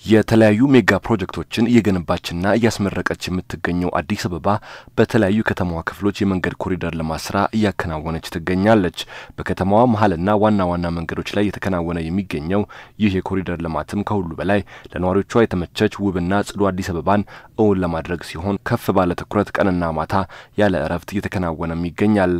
የተለያዩ ሜጋ ፕሮጀክቶችን እየገነባችና እያስመረቀች የምትገኘው አዲስ አበባ በተለያዩ ከተማዋ ክፍሎች የመንገድ ኮሪደር ልማት ስራ እያከናወነች ትገኛለች። በከተማዋ መሀልና ዋና ዋና መንገዶች ላይ የተከናወነ የሚገኘው ይህ የኮሪደር ልማትም ከሁሉ በላይ ለነዋሪዎቿ የተመቸች ውብና ጽዱ አዲስ አበባን እውን ለማድረግ ሲሆን ከፍ ባለ ትኩረት ቀንና ማታ ያለ እረፍት እየተከናወነም ይገኛል።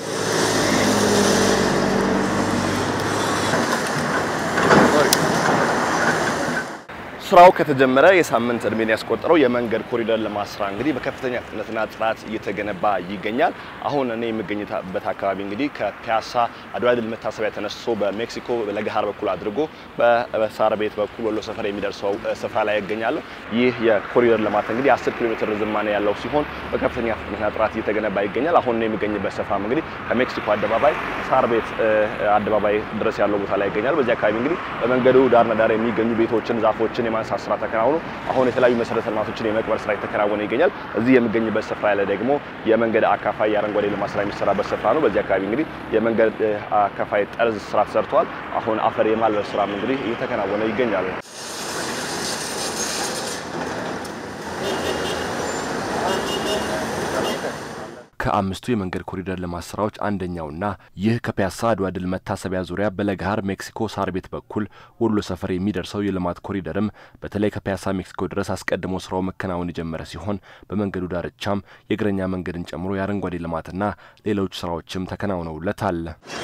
ስራው ከተጀመረ የሳምንት እድሜን ያስቆጠረው የመንገድ ኮሪደር ልማት ስራ እንግዲህ በከፍተኛ ፍጥነትና ጥራት እየተገነባ ይገኛል። አሁን እኔ የምገኝበት አካባቢ እንግዲህ ከፒያሳ አድዋ ድል መታሰቢያ ተነስቶ በሜክሲኮ ለገሃር በኩል አድርጎ በሳር ቤት በኩል ወሎ ሰፈር የሚደርሰው ስፍራ ላይ ይገኛለሁ። ይህ የኮሪደር ልማት እንግዲህ 10 ኪሎ ሜትር ርዝማኔ ያለው ሲሆን በከፍተኛ ፍጥነትና ጥራት እየተገነባ ይገኛል። አሁን እኔ የሚገኝበት ስፍራም እንግዲህ ከሜክሲኮ አደባባይ ሳር ቤት አደባባይ ድረስ ያለው ቦታ ላይ ይገኛል። በዚህ አካባቢ እንግዲህ በመንገዱ ዳርና ዳር የሚገኙ ቤቶችን፣ ዛፎችን የማንሳት ስራ ተከናውኖ አሁን የተለያዩ መሰረተ ልማቶችን የመቅበር ስራ የተከናወነ ይገኛል። እዚህ የሚገኝበት ስፍራ ያለ ደግሞ የመንገድ አካፋይ የአረንጓዴ ልማት ስራ የሚሰራበት ስፍራ ነው። በዚህ አካባቢ እንግዲህ የመንገድ አካፋይ ጠርዝ ስራ ተሰርተዋል። አሁን አፈር የማልበስ ስራም እንግዲህ እየተከናወነ ይገኛል። ከአምስቱ የመንገድ ኮሪደር ልማት ስራዎች አንደኛውና ይህ ከፒያሳ አድዋ ድል መታሰቢያ ዙሪያ በለገሃር ሜክሲኮ ሳር ቤት በኩል ወሎ ሰፈር የሚደርሰው የልማት ኮሪደርም በተለይ ከፒያሳ ሜክሲኮ ድረስ አስቀድሞ ስራው መከናወን የጀመረ ሲሆን በመንገዱ ዳርቻም የእግረኛ መንገድን ጨምሮ የአረንጓዴ ልማትና ሌሎች ስራዎችም ተከናውነውለታል።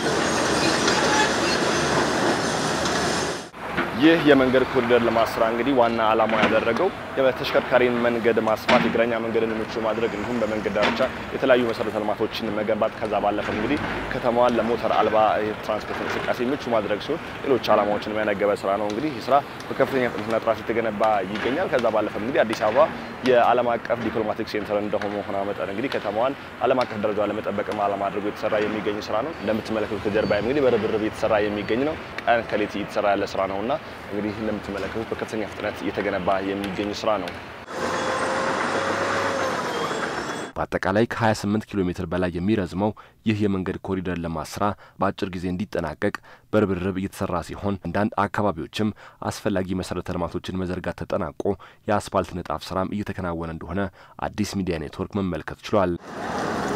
ይህ የመንገድ ኮሪደር ልማት ስራ እንግዲህ ዋና ዓላማው ያደረገው የተሽከርካሪን መንገድ ማስፋት፣ የእግረኛ መንገድን ምቹ ማድረግ እንዲሁም በመንገድ ዳርቻ የተለያዩ መሰረተ ልማቶችን መገንባት ከዛ ባለፈ እንግዲህ ከተማዋን ለሞተር አልባ የትራንስፖርት እንቅስቃሴ ምቹ ማድረግ ሲሆን ሌሎች ዓላማዎችን የሚያነገበ ስራ ነው። እንግዲህ ይህ ስራ በከፍተኛ ፍጥነትና ጥራት የተገነባ ይገኛል። ከዛ ባለፈ እንግዲህ አዲስ አበባ የዓለም አቀፍ ዲፕሎማቲክ ሴንተር እንደመሆኗ መጠን እንግዲህ ከተማዋን ዓለም አቀፍ ደረጃ ለመጠበቅም ዓላማ አድርጎ የተሰራ የሚገኝ ስራ ነው። እንደምትመለከቱት ከጀርባ እንግዲህ በርብርብ የተሰራ የሚገኝ ነው። ቀን ከሌት እየተሰራ ያለ ስራ ነውና እንግዲህ እንደምትመለከቱት በከፍተኛ ፍጥነት እየተገነባ የሚገኝ ስራ ነው። በአጠቃላይ ከ28 ኪሎ ሜትር በላይ የሚረዝመው ይህ የመንገድ ኮሪደር ልማት ስራ በአጭር ጊዜ እንዲጠናቀቅ በርብርብ እየተሰራ ሲሆን አንዳንድ አካባቢዎችም አስፈላጊ መሰረተ ልማቶችን መዘርጋት ተጠናቆ የአስፋልት ንጣፍ ስራም እየተከናወነ እንደሆነ አዲስ ሚዲያ ኔትወርክ መመልከት ችሏል።